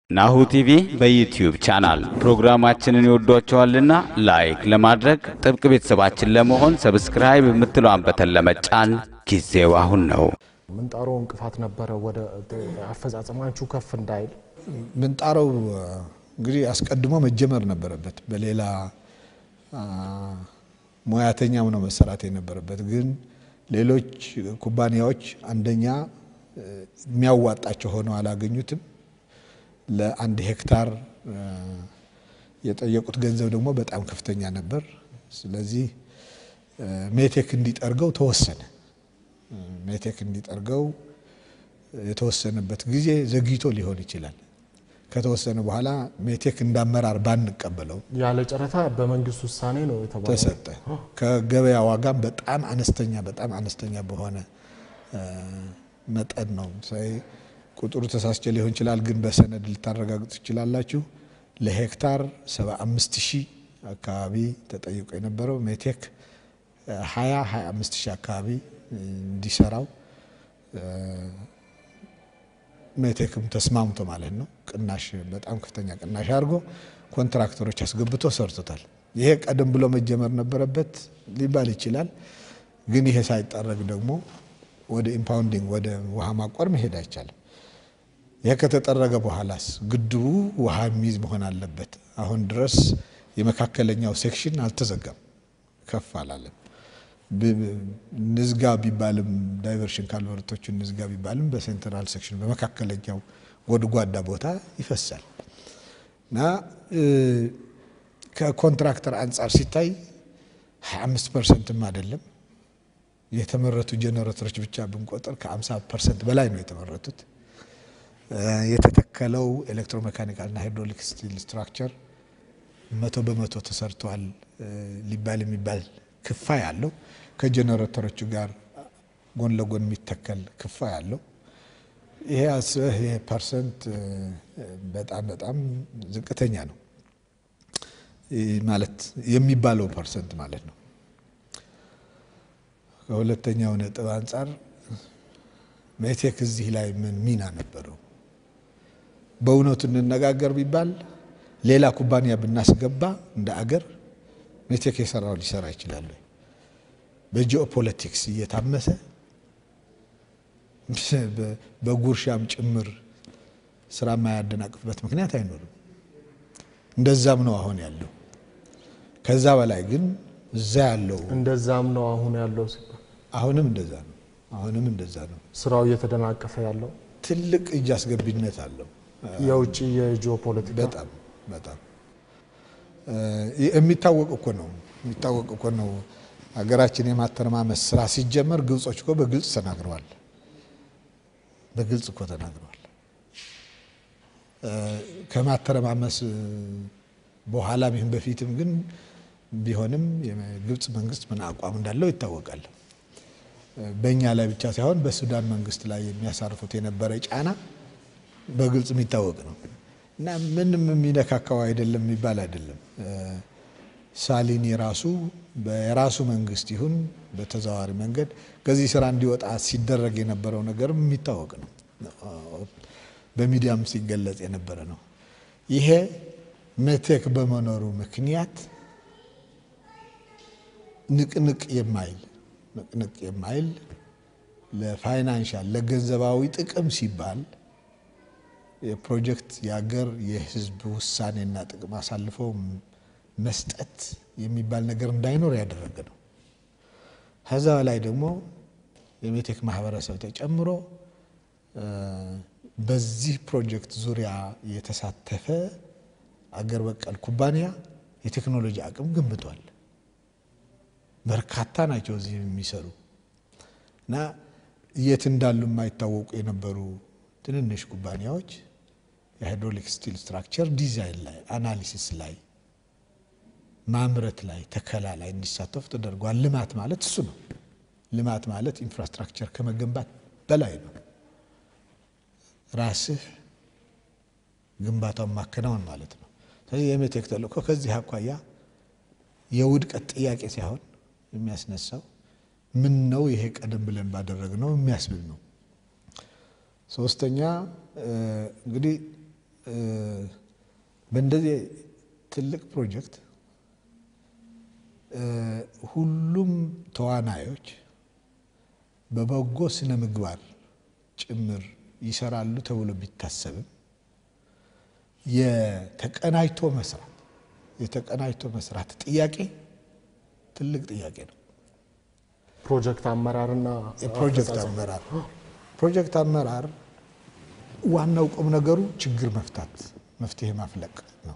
ናሁ ቲቪ በዩትዩብ ቻናል ፕሮግራማችንን ይወዷቸዋልና ላይክ ለማድረግ ጥብቅ ቤተሰባችን ለመሆን ሰብስክራይብ የምትለዋን በተን ለመጫን ጊዜው አሁን ነው። ምንጣሮ እንቅፋት ነበረ ወደ አፈጻጸማችሁ ከፍ እንዳይል? ምንጣረው እንግዲህ አስቀድሞ መጀመር ነበረበት። በሌላ ሙያተኛም ነው መሰራት የነበረበት። ግን ሌሎች ኩባንያዎች አንደኛ የሚያዋጣቸው ሆነው አላገኙትም። ለአንድ ሄክታር የጠየቁት ገንዘብ ደግሞ በጣም ከፍተኛ ነበር። ስለዚህ ሜቴክ እንዲጠርገው ተወሰነ። ሜቴክ እንዲጠርገው የተወሰነበት ጊዜ ዘግይቶ ሊሆን ይችላል። ከተወሰነ በኋላ ሜቴክ እንዳመራር ባንቀበለው ያለ ጨረታ በመንግስት ውሳኔ ነው የተባለው። ተሰጠ። ከገበያ ዋጋም በጣም አነስተኛ በጣም አነስተኛ በሆነ መጠን ነው። ቁጥሩ ተሳስቼ ሊሆን ይችላል፣ ግን በሰነድ ልታረጋግጡ ትችላላችሁ። ለሄክታር 75 ሺህ አካባቢ ተጠይቆ የነበረው ሜቴክ 20 25 ሺህ አካባቢ እንዲሰራው ሜቴክም ተስማምቶ ማለት ነው። ቅናሽ በጣም ከፍተኛ ቅናሽ አድርጎ ኮንትራክተሮች አስገብቶ ሰርቶታል። ይሄ ቀደም ብሎ መጀመር ነበረበት ሊባል ይችላል። ግን ይሄ ሳይጠረግ ደግሞ ወደ ኢምፓውንዲንግ ወደ ውሃ ማቆር መሄድ አይቻልም። ይሄ ከተጠረገ በኋላስ ግድቡ ውሃ የሚይዝ መሆን አለበት። አሁን ድረስ የመካከለኛው ሴክሽን አልተዘጋም፣ ከፍ አላለም። ንዝጋ ቢባልም ዳይቨርሽን ካልቨርቶቹ ንዝጋ ቢባልም በሴንትራል ሴክሽን በመካከለኛው ጎድጓዳ ቦታ ይፈሳል እና ከኮንትራክተር አንጻር ሲታይ 25 ፐርሰንትም አይደለም የተመረቱ ጄኔሬተሮች ብቻ ብንቆጥር ከ50 ፐርሰንት በላይ ነው የተመረቱት። የተተከለው ኤሌክትሮሜካኒካልና ሃይድሮሊክ ስቲል ስትራክቸር መቶ በመቶ ተሰርተዋል ሊባል የሚባል ክፋይ አለው። ከጄኔሬተሮቹ ጋር ጎን ለጎን የሚተከል ክፋይ አለው። ይሄ አስበህ ይሄ ፐርሰንት በጣም በጣም ዝቅተኛ ነው ማለት የሚባለው ፐርሰንት ማለት ነው። ከሁለተኛው ነጥብ አንጻር ሜቴክ እዚህ ላይ ምን ሚና ነበረው? በእውነቱ እንነጋገር ቢባል ሌላ ኩባንያ ብናስገባ እንደ አገር ሜቴክ የሰራው ሊሰራ ይችላል። በጂኦፖለቲክስ እየታመሰ በጉርሻም ጭምር ስራ የማያደናቅፍበት ምክንያት አይኖርም። እንደዛም ነው አሁን ያለው። ከዛ በላይ ግን እዛ ያለው እንደዛም ነው አሁን ያለው ሲባል አሁንም እንደዛ ነው። አሁንም እንደዛ ነው። ስራው እየተደናቀፈ ያለው ትልቅ እጅ አስገቢነት አለው። የውጭ የጂኦፖለቲካ በጣም በጣም የሚታወቅ እኮ ነው የሚታወቅ እኮ ነው። ሀገራችን የማተረማመስ ስራ ሲጀመር ግብጾች እኮ በግልጽ ተናግረዋል። በግልጽ እኮ ተናግረዋል። ከማተረማመስ በኋላም ይህን በፊትም ግን ቢሆንም የግብጽ መንግስት ምን አቋም እንዳለው ይታወቃል። በእኛ ላይ ብቻ ሳይሆን በሱዳን መንግስት ላይ የሚያሳርፉት የነበረ ጫና በግልጽ የሚታወቅ ነው እና ምንም የሚነካካው አይደለም የሚባል አይደለም። ሳሊኒ ራሱ በራሱ መንግስት ይሁን በተዘዋዋሪ መንገድ ከዚህ ስራ እንዲወጣ ሲደረግ የነበረው ነገርም የሚታወቅ ነው። በሚዲያም ሲገለጽ የነበረ ነው። ይሄ ሜቴክ በመኖሩ ምክንያት ንቅንቅ የማይል ንቅንቅ የማይል ለፋይናንሻል ለገንዘባዊ ጥቅም ሲባል የፕሮጀክት የሀገር የህዝብ ውሳኔና ጥቅም አሳልፈው መስጠት የሚባል ነገር እንዳይኖር ያደረገ ነው። ከዛ ላይ ደግሞ የሜቴክ ማህበረሰብ ተጨምሮ በዚህ ፕሮጀክት ዙሪያ የተሳተፈ አገር በቀል ኩባንያ የቴክኖሎጂ አቅም ገንብቷል። በርካታ ናቸው እዚህ የሚሰሩ እና የት እንዳሉ የማይታወቁ የነበሩ ትንንሽ ኩባንያዎች የሃይድሮሊክ ስቲል ስትራክቸር ዲዛይን ላይ፣ አናሊሲስ ላይ፣ ማምረት ላይ፣ ተከላ ላይ እንዲሳተፉ ተደርጓል። ልማት ማለት እሱ ነው። ልማት ማለት ኢንፍራስትራክቸር ከመገንባት በላይ ነው። ራስህ ግንባታውን ማከናወን ማለት ነው። ስለዚህ የሜቴክ ተልእኮ ከዚህ አኳያ የውድቀት ጥያቄ ሳይሆን የሚያስነሳው ምን ነው ይሄ ቀደም ብለን ባደረግነው የሚያስብል ነው። ሶስተኛ እንግዲህ በእንደዚህ ትልቅ ፕሮጀክት ሁሉም ተዋናዮች በበጎ ስነ ምግባር ጭምር ይሰራሉ ተብሎ ቢታሰብም የተቀናጅቶ መስራት የተቀናጅቶ መስራት ጥያቄ ትልቅ ጥያቄ ነው። ፕሮጀክት አመራርና የፕሮጀክት አመራር ፕሮጀክት አመራር ዋናው ቁም ነገሩ ችግር መፍታት መፍትሄ ማፍለቅ ነው።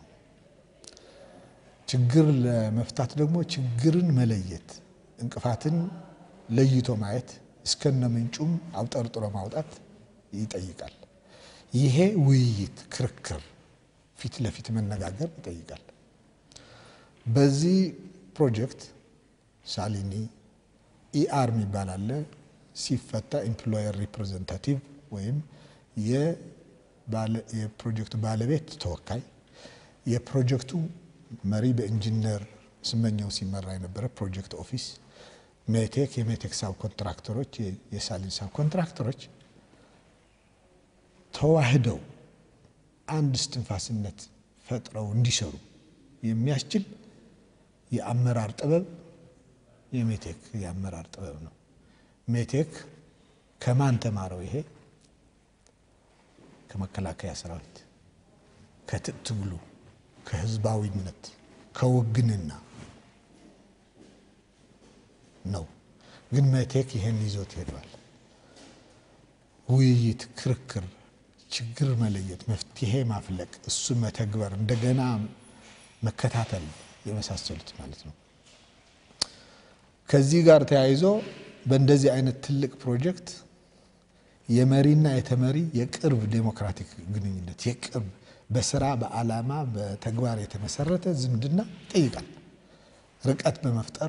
ችግር ለመፍታት ደግሞ ችግርን መለየት፣ እንቅፋትን ለይቶ ማየት፣ እስከነ ምንጩም አውጠርጥሮ ማውጣት ይጠይቃል። ይሄ ውይይት፣ ክርክር፣ ፊት ለፊት መነጋገር ይጠይቃል። በዚህ ፕሮጀክት ሳሊኒ ኢአር የሚባል አለ። ሲፈታ ኤምፕሎየር ሪፕሬዘንታቲቭ ወይም የፕሮጀክቱ ባለቤት ተወካይ፣ የፕሮጀክቱ መሪ በኢንጂነር ስመኘው ሲመራ የነበረ ፕሮጀክት ኦፊስ፣ ሜቴክ፣ የሜቴክ ሳብ ኮንትራክተሮች፣ የሳሊን ሳብ ኮንትራክተሮች ተዋህደው አንድ እስትንፋስነት ፈጥረው እንዲሰሩ የሚያስችል የአመራር ጥበብ የሜቴክ የአመራር ጥበብ ነው። ሜቴክ ከማን ተማረው? ይሄ ከመከላከያ ሰራዊት፣ ከትጥቅ ትግሉ፣ ከህዝባዊነት፣ ከውግንና ነው። ግን ሜቴክ ይሄን ይዞት ሄዷል። ውይይት፣ ክርክር፣ ችግር መለየት፣ መፍትሄ ማፍለቅ፣ እሱ መተግበር፣ እንደገና መከታተል የመሳሰሉት ማለት ነው። ከዚህ ጋር ተያይዞ በእንደዚህ አይነት ትልቅ ፕሮጀክት የመሪና የተመሪ የቅርብ ዴሞክራቲክ ግንኙነት የቅርብ በስራ በዓላማ በተግባር የተመሰረተ ዝምድና ይጠይቃል። ርቀት በመፍጠር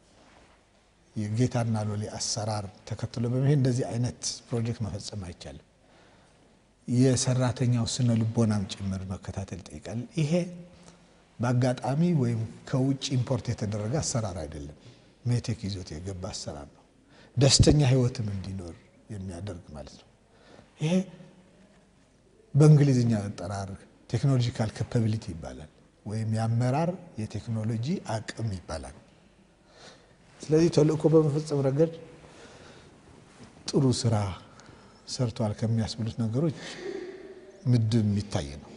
የጌታና ሎሌ አሰራር ተከትሎ በመሄድ እንደዚህ አይነት ፕሮጀክት መፈጸም አይቻልም። የሰራተኛው ስነ ልቦናም ጭምር መከታተል ይጠይቃል። ይሄ በአጋጣሚ ወይም ከውጭ ኢምፖርት የተደረገ አሰራር አይደለም። ሜቴክ ይዞት የገባ አሰራር ነው። ደስተኛ ህይወትም እንዲኖር የሚያደርግ ማለት ነው። ይሄ በእንግሊዝኛ አጠራር ቴክኖሎጂካል ካፓቢሊቲ ይባላል፣ ወይም የአመራር የቴክኖሎጂ አቅም ይባላል። ስለዚህ ተልእኮ በመፈጸም ረገድ ጥሩ ስራ ሰርተዋል ከሚያስብሉት ነገሮች ምድብ የሚታይ ነው።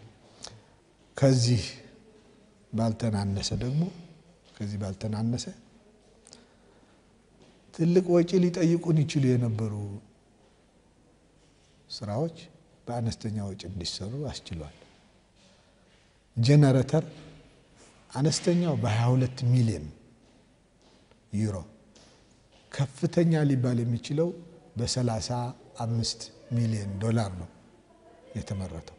ከዚህ ባልተናነሰ ደግሞ ከዚህ ባልተናነሰ ትልቅ ወጪ ሊጠይቁን ይችሉ የነበሩ ስራዎች በአነስተኛ ወጪ እንዲሰሩ አስችሏል። ጄኔሬተር አነስተኛው በ22 ሚሊዮን ዩሮ ከፍተኛ ሊባል የሚችለው በ35 ሚሊዮን ዶላር ነው የተመረተው።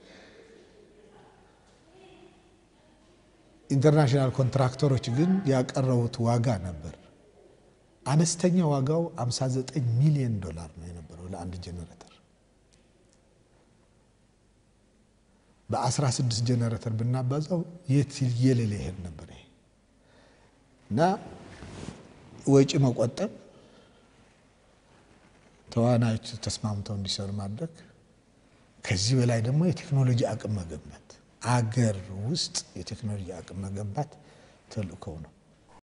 ኢንተርናሽናል ኮንትራክተሮች ግን ያቀረቡት ዋጋ ነበር። አነስተኛ ዋጋው 59 ሚሊዮን ዶላር ነው የነበረው ለአንድ ጄኔሬተር። በ16 ጄኔሬተር ብናባዛው የት የሌለ ይሄድ ነበር ይሄ እና ወጪ መቆጠብ፣ ተዋናዮች ተስማምተው እንዲሰሩ ማድረግ፣ ከዚህ በላይ ደግሞ የቴክኖሎጂ አቅም መገንባት፣ አገር ውስጥ የቴክኖሎጂ አቅም መገንባት ተልእኮው ነው።